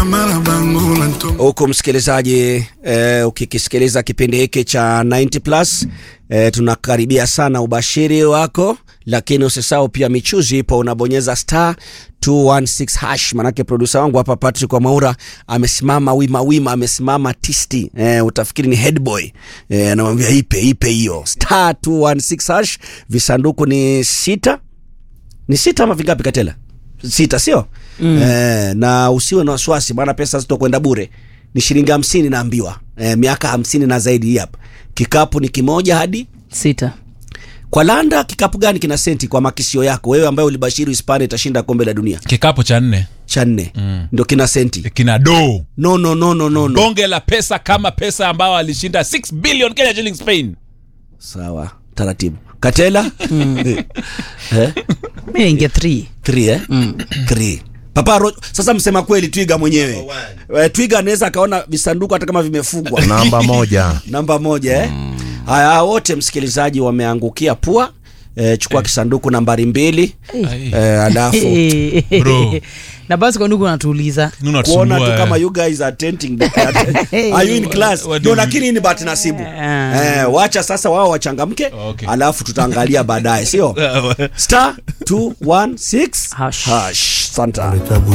huku msikilizaji eh, ukikisikiliza kipindi hiki cha 90 plus eh, tunakaribia sana ubashiri wako lakini usisahau pia michuzi ipo unabonyeza star 216 hash manake produsa wangu hapa patrick wamaura amesimama wima wima amesimama tisti eh, utafikiri ni headboy eh, anamwambia ipe ipe hiyo star 216 hash visanduku ni sita ni sita ama vingapi katela sita sio mm. eh, na usiwe na wasiwasi maana pesa zitokwenda bure ni shilingi hamsini naambiwa eh, miaka hamsini na zaidi hii hapa kikapu ni kimoja hadi sita kwa landa kikapu gani kina senti kwa makisio yako wewe ambaye ulibashiri hispania itashinda kombe la dunia kikapu cha nne cha nne mm. ndio kina senti kina doo no no no no no, no. bonge la pesa kama pesa ambao alishinda 6 billion kenya shilling spain sawa taratibu katela eh? mi naingia three Three, eh? Three. Papa Ro... Sasa msema kweli Twiga mwenyewe eh, Twiga anaweza akaona visanduku hata kama vimefungwa namba moja namba moja eh? Haya, wote msikilizaji wameangukia pua eh, chukua kisanduku nambari mbili Ai. eh, alafu Bro. na basi kwa ndugu natuuliza Nini kuona tu unatusumbua, kama eh? you guys are attending the, are you in class What do ndio you- lakini hii ni bahati nasibu Ah. eh, wacha sasa wao wachangamke Okay. alafu tutaangalia baadaye sio star 216 Hash. hash santa